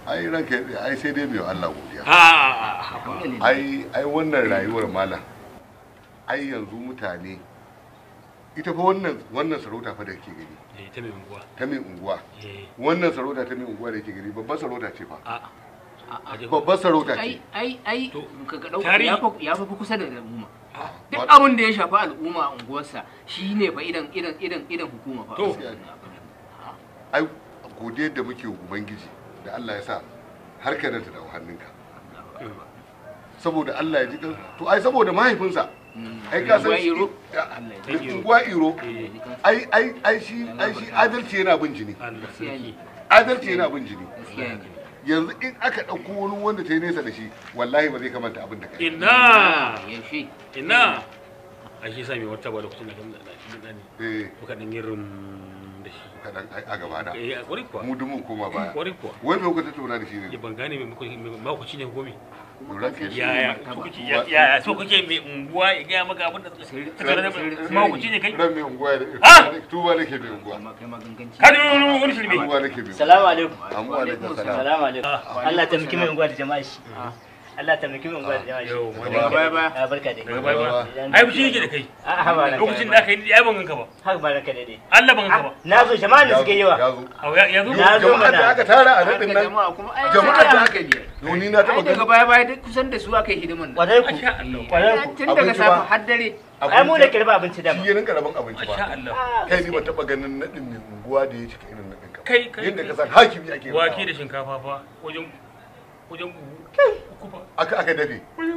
ai ranka ya tsaya, ai sai dai mai Allah godiya a ai ai wannan rayuwar malam ai yanzu mutane ita fa wannan wannan sarauta fa da ke gani eh ta mai unguwa ta mai unguwa eh wannan sarauta ta mai unguwa da ke gani babbar sarauta ce fa a a je babbar sarauta ai ce ai ai To, ka ga dauka tarihi- ya fa ya fa kusa da al'umma duk Wat- abin da ya shafi al'umma a unguwarsa shine fa idan idan idan idan hukuma fa To. ai godiyar da muke wa ubangiji da Allah ya sa har ka ta dawo hannunka saboda Allah ya ji kan to ai saboda mahaifinsa ai ka san shi Allah ya da unguwa iro eh ai ai ai shi ai shi adalci yana bin jini Allah Gaskiya ne. sarki adalci yana bin jini gaskiya ne yanzu in aka ɗauko wani wanda ta yi nesa da shi wallahi ba zai kamanta abin da kai ina yaushe ina a shi sa mai wata ba lokacin da kan da ne eh muka dan yin rum da shi kaɗan ai a gaba da eh a kwari kuwa mu dumin koma baya kwari kuwa wani lokuta tattauna da shi ya ne ban gane mai makwaci ne ko me lura ke shi yaya so kuke yaya so kuke mai unguwa ya gaya maka abin da makwaci ne kai ran mai unguwa da Ah! tuba nake mai unguwa amma kai maganganci ka ji wani wani shirme tuba nake mai unguwa Salamu alaikum. amma alaikum salam Salamu alaikum. Allah ta miki mai unguwa da jama'a shi. Allah ta miki mai unguwa da jama'a shi. yau wani Daga baya baya. Ah, barka dai. daga baya ba ai fushi yake da kai Ah, ha ba ranka. lokacin da aka yi ai ban ganka ba Haka ba ranka dai. Allah ban ganka ba Na zo jama'a da suke ya yawa. zo Au, ya ya zo Na zo jama'ar da mana. aka tara a daɗin nan jama'a kuma ai jama'ar sai da a aka hankali yau ni na taɓa ai daga ganin baya baya duk kusan da su aka yi hidiman nan Kwarai ku. Masha Allah Kwarai ku. tun daga abinci safe ba. har dare Ai mu da kirba abinci da shi ya rinka rabon abinci Masha ba Allah kai ni ba taɓa ganin naɗin mai unguwa da ya cika irin naɗin ka kai kai yadda ka san hakimi ake wake rabawa. da shinkafa fa wajen wajen buhu uku fa aka aka dafe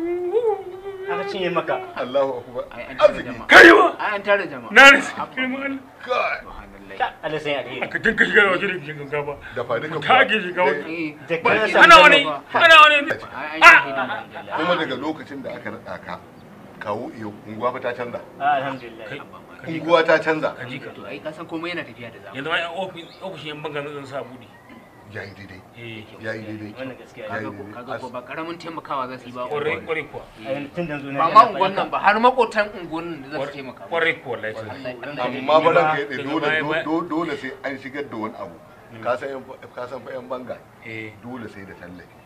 aka cinye maka. Allahu akbar ai an tara arziki jama'a kai ba ai an tara jama'a na rasa kai ma Allah kai subhanallah Ka Allah sai alheri. aka dinka shiga da waje da shinkafa dafa duka ta ake shiga Eh, wata Eh, Da ba- kana eh, sa ana wani ana wani ai an yi hidiman kuma daga lokacin da aka naɗa ka kawo iyo unguwa fa ta canza Ah, alhamdulillah. Kai. unguwa ta canza ka ji ka to ai ka san komai yana tafiya da zamani yanzu ma ofis ofishin yan bangan zan sa budi ya yi daidai eh ya yi daidai Wannan gaskiya Ya ne. yi kaga ko daidai. kaga ko ba karamin taimakawa za su yi ba kwarai kwarai kuwa Ai tun da zo na ba ma unguwan nan ba har makotan unguwan nan da za su taimaka kwarai kuwa wallahi amma ba ranka ya daga dole baya- baya- dole dole sai an shigar da wani abu ka san yan- ka san fa yan banga eh dole sai da tallafi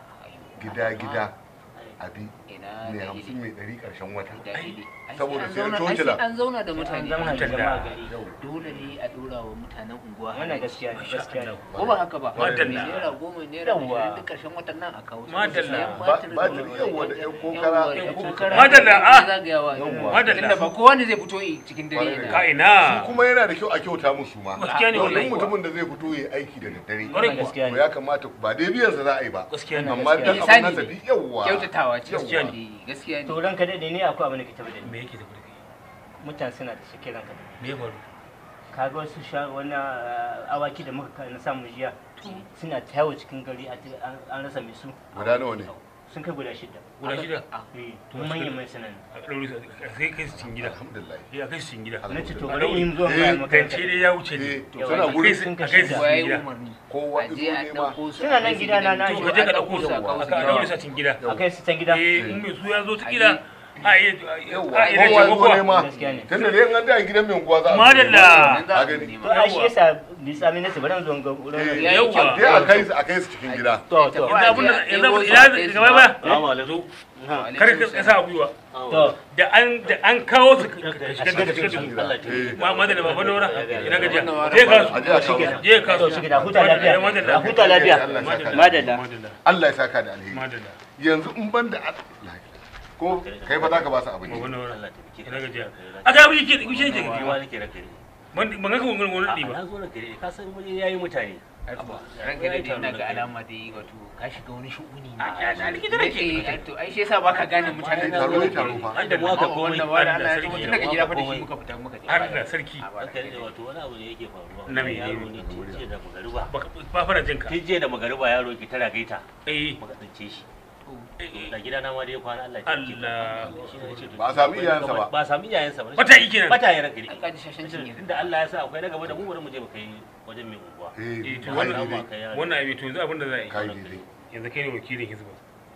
gida gida abi ina mai da hamsin hidi mai ɗari ƙarshen wata da hidi Ai, saboda sai an sai zauna- ai, tocila. sai an zauna da An mutane zauna da jama'a gari. dole ne a dora wa mutanen unguwa Wannan gaskiya ne, gaskiya ne. ko ba haka ba Madalla. Mai naira goma naira Yawwa. ashirin duk karshen watan nan a kawo su. Madalla. Sayan Ba- batir batir, da- yawwa, da yan yawwa, kokara. da Yan kokara. Madalla, Da ah. zagayawa. Yawwa. Madalla. Tunda ba kowa ne zai fito yi cikin dare Kwarai da yana- ka ina kuma yana da kyau a kyauta musu ma gaskiya ne duk wallahi mutumin da zai fito ya aiki da daddare kwarai kuwa Gaskiya to ne. ya kamata ba dai biyan sa za a yi ba gaskiya ne amma dan Gaskiya abin ne. nasa bi yawwa kyautatawa ce Gaskiya ne. Eh, gaskiya To ne ranka dai ni akwai abin da ke tabbata me ni. yake da kudi Mutane suna da shi ranka. me ya faru Kaga wasu sha wani ah, awaki da muka na samu jiya suna ta yawo cikin gari a ta- an- an rasa mai su guda nawa ne sun kai guda shida. guda shida Eh, manyan mai sanan. a ɗaure su a kai kai su cikin gida alhamdulillah eh a kai su cikin gida Na ce to A bari in zo Eh, bayan zance makaranta. dai ya wuce eh ne to Yawa, suna kai gurin sun a kashe kai su da. kowa ya yi gida umarni kowa a je a izo nema ɗauko su Suna a nan kai su gida na- gidan na- to, to ka je ka a ɗauko su a a kawo su ka gida. ɗaure su a cikin gida A kai su can gida. eh in mai su ya zo ta gida a iya yawwa a iya kowa ce izo kowa nema Gaskiya ne. tunda dai an da a gidan mai unguwa za a zo Madalla. nema. Nan za a a gani nema. To ai shi yasa ni tsami na ce bari in zo in ga wurin. Eh, Ya yi kyau. dai a kai su a kai su cikin gida To to. yanzu abin da yanzu abin Ɗebo su ina a kai su gaba baya Salamu alaikum. Ha. kar ka sa a gwiwa To. da an da an kawo su ka shiga da shiga da su Allah ta Eh. ma ma da baba nora ina gajiya Wannan je ka a je a su kawo je ka To su shi gida huta lafiya. madalla A huta lafiya. Allah ya saka da- Madalla. madalla Allah ya saka da alheri madalla yanzu in ban da ko kai fa za ka ba su abinci baba nora Allah ta biki. ina gajiya a ga bi ke shi ke Ni ma nake raka ne. ban ban ga kun wani A ɗi ba na zo raka ne. Ka san wani yayi mutane. ranka da ina ga alama da yi wato ka shiga wani shu'uni ne A- a- a likita nake. Eh, to ai shi yasa baka gane mutanen da taro ne taro fa Har da mu aka komai. wannan wani Allah Allah ya sarki. tun daga gida fa da shi muka fita muka je har da sarki A ba Haka ne wato wani abu ne yake faruwa. Na me? Yaro ne tun jiya da magariba. ba ba fara jin ka Tun jiya da magariba yaro ki tara gaita. eh Muka tsince shi. eh, Da gida na ma dai kwana Allah ya taimake ka. Allah Shi ne ce to- Ba a sami iyayensa ba. Ba a sami iyayensa ba. Bata yi kenan. Bata yi ranka ne. an kaji shashancin yanzu Tunda Allah ya sa akwai na gaba da mu bari mu je mu kai wajen mai unguwa. eh eh to kai wannan daidai wannan abin to yanzu abin da za a yi kai daidai yanzu kai ne wakilin hizba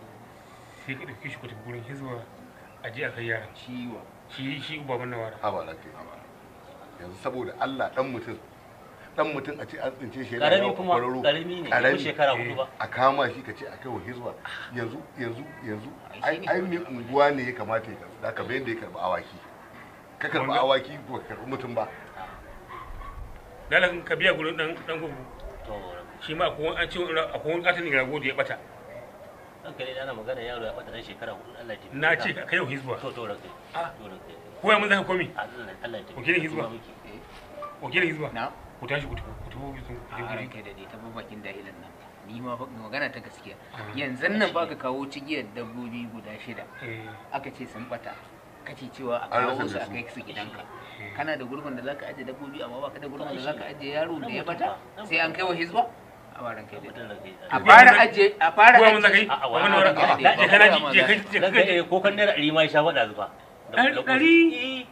sai ka ɗauki shi ku tafi gurin hizba a je a kai yaran ciwo shi shi baban nawara ha ba lafiya yanzu saboda Allah dan mutum dan mutum a ce an tsince shi yana karami yawo kuma kwararo karami ne ko karami shekara hudu ba a kama shi ka ce a kai wa hizba yanzu yanzu yanzu ai ai mai unguwa ne ya kamata ya karɓi da ka bayan da ya karɓi awaki ka karɓi Wanda- awaki ba ka karɓi mutum ba dalan ka biya gurin dan dan gugu to shi ma akwai wani- an ce wani- akwai wani katin rago da ya bata ranka ne ana magana yaro ya bata dan shekara hudu Allah ya taimake na ka. ce ka kai wa hizba to to ranka Ah. to ranka ko ya mun zaka komi Allah Allah ya taimake Wakilin ka, Hizba. tuba muke. wakilin hizba na ku tashi ku tafi ku tafi ku tafi a ku ranka da dai ta bakin dahilan nan ni ma fa magana ta gaskiya Ah. yanzu nan ba ka kawo cigiyar dabbobi guda shida Eh, aka ce sun bata kace cewa a An kawo rasa su da a su. kai su gidanka eh. kana da gurbin da zaka aje dabbobi amma baka da gurbin da Ai, zaka shi. aje yaro da ya bata Na sai an kai wa hizba a baran kai Tabbatar da da kai. a Kuwa fara mun zaka- aje a fara kuwa mun zaka yi aje a- a wani wani wani ranka da je dai, je kana ba ji ma je za- kai je Ranka kai ne ko kan naira ɗari ma ya sha faɗa zuba Da- Ɗari- da- ɗari? Eh,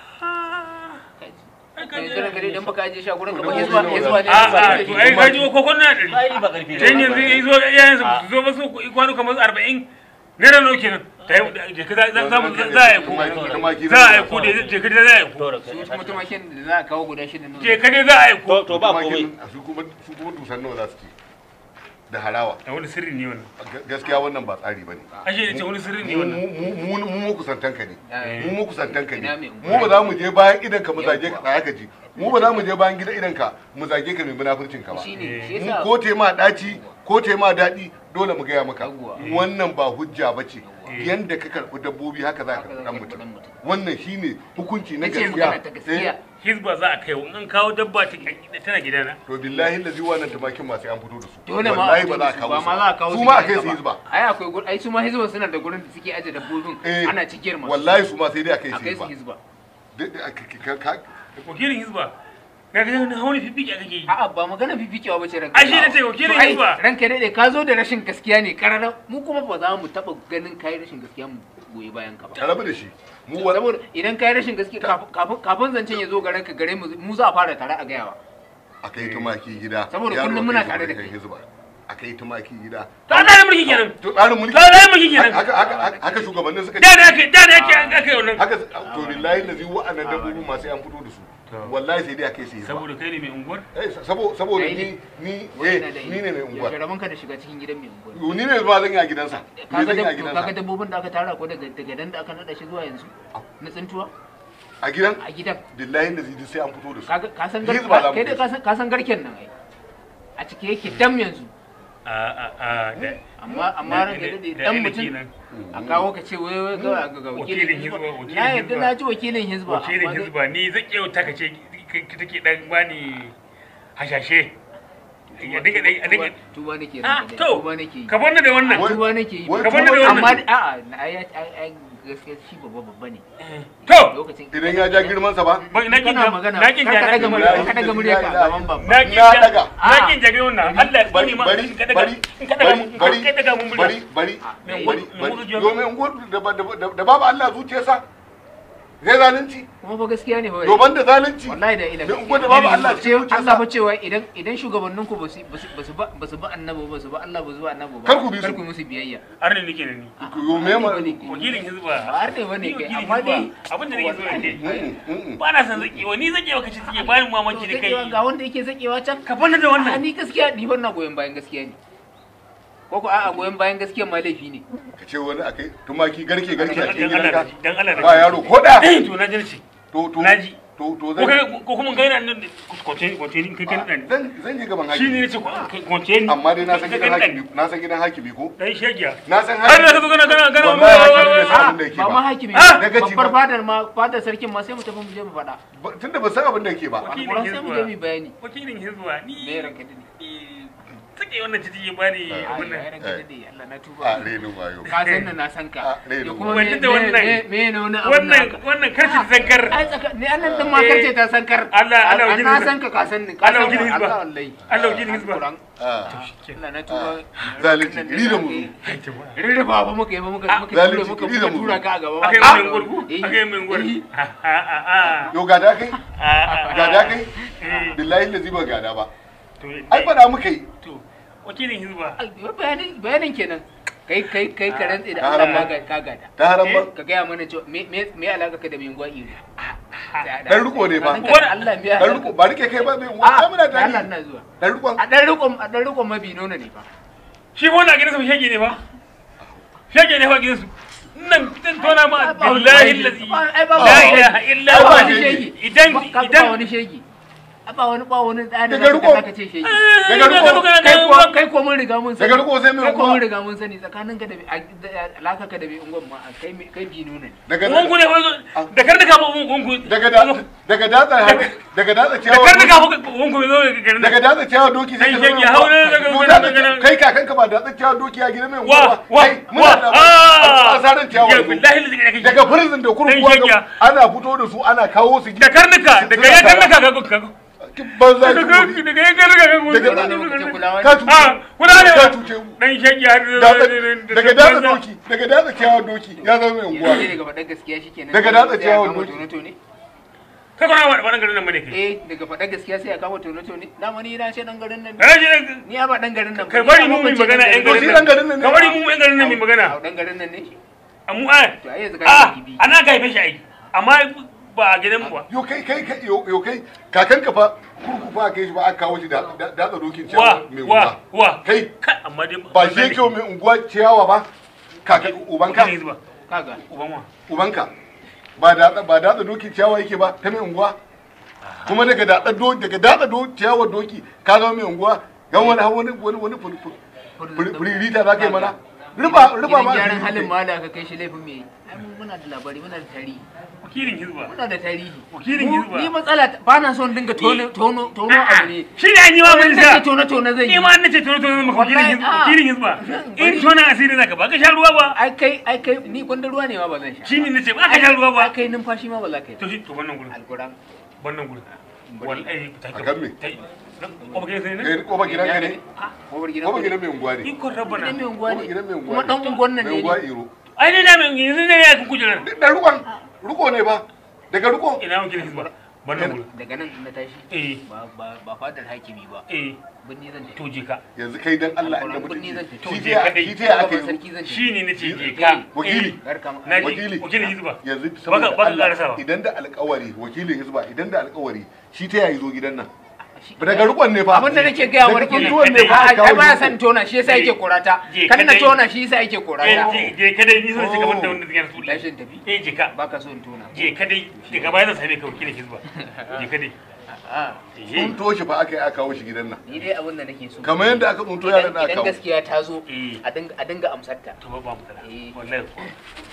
yanzu ranka dai dan baka aje shi a gurin ka ba Dabbobi hizba nawa hizba ne za- a ba a da to shi. ai ka ji ko ko na ɗari ai ba ƙarfi ne. can yanzu ya zo yayin su zo ba su kwano kamar arba'in naira nawa kenan ta yi je ka za za mu za a yi ko Tumaki- tumaki za a yi ko da je ka dai za a yi To ko ranka su ne. kuma tumakin da za a kawo guda shida nan je ka dai za a yi ko To to ba komai. tumakin su kuma su kuma dusan nawa za su ci da harawa a wani sirri ne wannan Ga- gaskiya wannan ba tsari bane ashe ne ce wani sirri ne mu wannan mu mu mu kusantanka ne Eh. mu mu kusantanka Ina ne mai mu ba za mu je bayan idan ka mu zage ka Yawwa. tsaya ka ji mu ba za mu je bayan gidan idan ka mu zage ka mai munafurcin ka ba shi ne Eh. shi mu yasa ko te ma daci ko te ma daɗi dole mu gaya maka Yawwa. wannan ba hujja ba ce Eh. yanda ka karɓi dabbobi haka za ka Haka za karɓi ka ɗan karɓi ɗan mutum mutum. wannan shine hukunci na nace magana ta gaskiya gaskiya hizba za a kai wa in kawo dabba ta tana gidana to billahi lazi wannan tumakin masu an fito da su dole ma a wallahi fito ba za da a su kawo ba su ma za a kawo su ma a gidanka kai su ba. hizba ai akwai gur ai su ma hizba suna da gurin da suke aje dabbobin Eh. ana cikiyar masu wallahi su ma sai dai a kai a su kai su hizba hizba Duk da aka- ka- ka- wakilin hizba na ga na hauni fifiki a kake yi a'a ba magana fifikewa ba ce ranka Ai, shi ne ce wakilin To, ai, hizba. ranka dai ka zo da rashin gaskiya ne karara mu kuma ba za mu taba ganin kai rashin gaskiya mu goyi bayan ka ba ka rabu da shi mu wa- saboda idan kai rashin gaskiya kafin- kafin kafin zancen ya zo garin ka gare mu mu za a fara tare a gayawa a kai tumaki gida Saboda yaro kullum a muna kai tare da su kai. hizba a kai tumaki gida to an da mulki kenan to tsarin mulki to da mulki kenan haka haka haka- haka shugabannin suka da da ake da da ake an kai wannan haka to billahi lazi wa'annan dabbobin masu an fito da su wallahi sai dai a kai su hizba saboda kai ne mai unguwar Eh, sabo- saboda Kai ni ne. ni Wai eh na da ni ne mai unguwa yaushe rabon ka da shiga cikin gidan mai unguwa ni ne ba zan yi a gidansa ni kaga zan yi a dab- to kaga gidansa dabbobin da aka tara ko daga daga dan da aka nada shi zuwa yanzu na tsintuwa a gidan a gidan billahi lazi duk sai an fito da su kaga ka san Hizba za garken mu kai kai da ka san ka san garken nan ai a cike yake dam yanzu a a a da amma amma ran da dade dan mutum a kawo ka ce wai wai ga ga wakilin Wakilin hizba Hizba, wakilin na yadda Hizba. na ji wakilin hizba wakilin amma dai- hizba ni zai yau ta kace ki take dan bani hashashe ya dinga dai a dinga tuba nake ah ranka dai, to tuba nake yi ka bar ni da wannan Wai- tuba nake yi wai Ka bar ni da tuba- wannan. amma a'a na ai ai ai gaskiya shi babba babba ne to lokacin idan ya ja girmansa ba ba na kin kana magana na kin kar ka daga jaga murya Wallahi, ka daga murya ka wallahi, gaban babba na kin Na ja- daga. na kin jaga wannan Allah ya bari tsini ma bari in ka daga bari in ka daga bari mun in bari ka daga mun murya bari bari Me bari unguwar- me bari unguwar jiya- domin unguwar da ba- da- da- da babu Allah zuciyarsa zai zalunci kuma fa gaskiya ne fa domin da zalunci wallahi da ila Me unguwar da babu Allah ce cikin Allah fa zuciyarsa cewa idan idan shugabannin ku basu basu basu ba basu ba annabi ba su ba Allah ba su ba annabi ba Kar ku bi su. kar ku musu biyayya arne nake ne ni yo me ma wakilin hizba ba har ne bane Ni kai wakilin amma dai hizba. abin da nake so in ce Mm, mm, mm. ba na san zakewa ni zakewa kace take bayan mamaki da zakewa kai ga wanda yake zakewa can ka fanna da a wannan ni gaskiya ni wannan goyon bayan gaskiya ne ko ko a'a goyon bayan gaskiya ma laifi ne ka ce wani akai tumaki garke garke a cikin dan Allah gidanka da- dan Allah da ba yaro ko da to na ji to to Naji. to to ko zan kai ko kuma kai na nan kwace kwace ni kai kan nan zan zan je gaban shi ne hakimi nace kwace ni amma dai na san Kai gidan kan hakimi na san gidan hakimi ko dan shegiya na san har da ka hakimi zo kana kana kana Wallahi hakimi bai san a abin da yake ba ma ba hakimi Ah! Daga ci babbar ba. fadar ma fadar sarkin ma sai mu tafi mu je mu faɗa Ba- tunda ba san abin da yake ba Wakilin alƙur'an sai mu je mu yi Hizba. bayani wakilin hizba me ni ranka dade ni take wannan ciki ya bani Ah, abin ai nan ranka dade Allah na tuba a renin wayo ka san nan na san ka Ah, ne Ya da kuma wani me da wannan- me me ne wani abu wannan naka? wannan karfi zankar ai tsaka ni annan din ma karce ta san kar Allah- Allah An- wakilin na hizba. san ka ka san ni ka Allah san wakilin hizba. Allah wallahi Allah wakilin hizba. Alƙur'an. Ah, Allah na tuba zalunci, iri da muzu. rirrifa ba muka yi ba muka Ah, muka tura zalunci, muka iri da muka tura muzu. ka a gaba akai Ah! mun gurgu Eh, akai mun gurgu eh, ah ah ah yo gada kai ah gada kai eh billahi lazi ba gada ba to ai fada muka yi to wakilin hizba ai, bayanin bayanin kenan kai kai kai ka rantse da Ta Allah haramma. ka ga- ka gada ta haram ba ka gaya mana cewa me me me alaka ka da mai ngwa iro Dan riko ne fa. Allah biya dan riko ba rike kai ba mai unguwa ai muna Allah tare ina zuwa dan rikon a dan rikon a dan rikon mabi nono ne fa shi wannan a gidansa shege ne fa shege ne fa gidansu nan zan tona ma billahi allazi ai ba la ilaha illa Ai, ba huwa wani shege. idan ba idan wani shegi a ba wani ba wani ɗani Daga riko. da ka ce shegi Daga riko. kai ko kai ko mun riga mun sani Daga riko sai mai kai ko unguwa. mun riga mun sani tsakanin ka da bi- a- da- alaka ka da bi ungon ma kai mi- kai bi nuna ne daga ungu ne fa da kar da ka ungu daga da daga datsa daga datsa da ciyawa kar da ka ungu zo ga garin daga datsa ciyawa doki sai Dan ka shege, zama haure unguwa. daga- To daga- datsa- daga- kai kakanka ba datsa ciyawa doki a gidan mai wa unguwa wa kai wa muna da ah asarin ciyawa ya yanzu. billahi allazi kake daga prison da kurkuwa Dan shege. ga- ana fito da su ana kawo su da karnuka da Suna kai tara. karnuka ga ga banza da ki kai gobe. da kai karnuka ga Daga- Wani lokacin kulawa ka ne tuce ah kuna ne ka tuce mu. dan shege har Datsa- daga datsa doki daga datsa ciyawa doki ya zama mai unguwa yanzu ne daga faɗar gaskiya shikenan Daga sai a datsa ciyawan kama doki. tono-tone ka kana wa wannan garin nan bane kai eh daga faɗar gaskiya sai a kama tono-tone dama ni na ce dan garin nan ne. kana ji ni a ba dan garin nan ba. kai Ni bari a mu mu makwabcin magana yan To shi garin dan garin nan nan ne. ka bari mu yan garin nan mu a magana dan garin nan ne amma a to ai yanzu ka a yi gibi ana ka haife shi ai amma ba a gidan mu ba yo kai kai kai yo yo kai kakanka fa kurku fa kai shi ba aka kawo shi da da datsa dokin wa ciyawa mai wa unguwa wa kai kai amma dai ba shi yake mai unguwa ciyawa ba kaka ubanka ubanka ba kaga uban wa ubanka ba da ba datsa dokin ciyawa yake ba ta mai unguwa kuma daga datsa do daga datsa do ciyawa doki ka zama mai unguwa yan wani wani wani wani fur- fur- fur- furirita za ka yi mana riba riba ma gidan gyaran asiri halin ne. ma da ka kai shi laifin me ai mun muna da labari muna da tarihi wakilin hizba muna da tarihi Wakilin Mu- Hizba. ni matsala ta- ba na son dinga tono tono tono abu ne shi ne an yi ma mun Wani sa nake tono tono zai ni yi ma an nace tono tono maka wakilin Wallahi, hizba ah. wakilin hizba in Bari. tona asiri zaka ba ka sha ruwa ba ai kai ai kai ni gwanda ruwa ne ma ba zan sha shi ne nace ba ka sha ruwa ba ai kai numfashi ma ba za ka yi to shi to wannan gurin alquran wannan gurin wallahi ta A kan me? ko ba kai sai ne kai ko ba gidan ka ne Kofar gidan ko ba ku ne. gidan mai unguwa ne ikon rabbana gidan mai unguwa ko ba ne gidan mai unguwa kuma dan unguwan nan mai ne unguwa ni. iro ai ne na mai yanzu ne ya kun kujerar da rukon ruko ne ba daga ruko ina wakilin hizba wannan gurin daga nan na tashi eh ba ba ba fadar hakimi ba eh binni zan tafi to je ka yanzu kai dan Allah inda Alquran mutunci birni zan tafi. shi To, ta je kadai. shi ta aka Gaban yi sarki zan tafi shi ne nace je ka Wakili. Eh, Garka ma- na ji Wakili. wakilin hizba yanzu baka saboda baka Allah karasawa idan da alƙawari wakilin hizba idan da alƙawari shi ta yayi zo gidan nan Shi- daga rukon ne fa abin da nake gaya wa Daga kenan kuntuwan ne fa ai aka kawo ai ba riko. san tona shi yasa yake korata Je kan na kadai. tona shi yasa yake eh korata je je ka dai ni so ce gaban da wanda zai rasu lashin tafi eh je ka baka so in tona je ka dai daga baya zan same ka wakilin hizba je ka dai a eh tsunto shi fa aka yi aka kawo shi gidan nan ni dai abin da nake so kamar yadda aka tsunto yaran idan da aka idan kawo gaskiya ta zo Eh. a dinga a dinga amsar ta to ba ba mu tara Eh. wallahi ko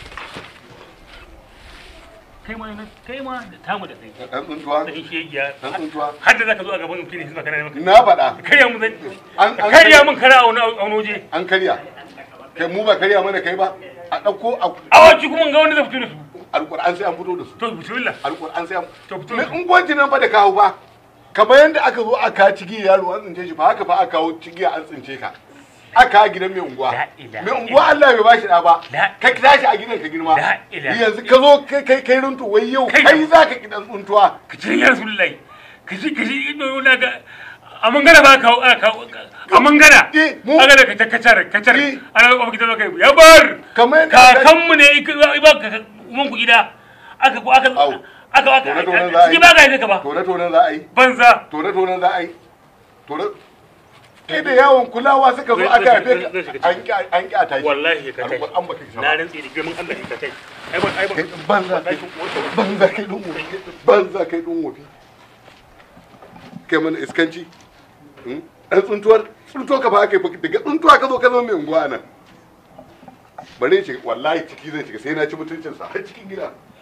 kai ma na kai ma da tamu da kai dan tsuntuwa da shi ya dan tsuntuwa har da zaka zo a gaban wakilin hizba kana maka na faɗa karya mun zan An- an- karya mun kara a wani a wani waje an karya kai mu ba karya mana kai ba a ɗauko a awaci kuma ga wanda zai fito da su alƙur'an sai an fito da su to bismillah alƙur'an sai an To fito me da su. unguwanci nan fa da kawo ba kamar yadda aka zo aka cigi yaro an tsince shi fa haka fa aka kawo cigiya an tsince ka aka gidan mai unguwa La ilaha mai unguwa Allah bai bashi da ba La- kai ka tashi a gidan ka girma La ilaha- yanzu ka zo kai kai kai runtu wai yau Kai- kai za ka kidan tsuntuwa ka ce ya rasulullahi ka ce ka ce ido na ga a mangana ba ka aka kawo a mangana Eh, mu- aka da ka kacar kacar Eh. ana ga gidan kai ya bar kamar yadda aka- kakanmu ne ya ba ka mun ku gida aka ko aka Au. aka aka Tone-tonen za a yi. shi ba ka yi ka ba tone tone za a yi banza tone tone za a yi tone kai da yawon kulawa suka zo Zai- aka zai- haife zai- ka zai shiga an ki an ki a tashi wallahi ka kai alƙur'an baka ki na sama rantsi da girman Allah ka kai ai ba ai ba kai banza kai banza kai dun wofi banza kai dun wofi kai mana iskanci hmm? dan tsuntuwar tsuntuwa ka ba aka yi daga tsuntuwa ka zo ka zo mai unguwa nan bari shi wallahi ciki zai shiga sai na ci mutuncinsa har cikin gida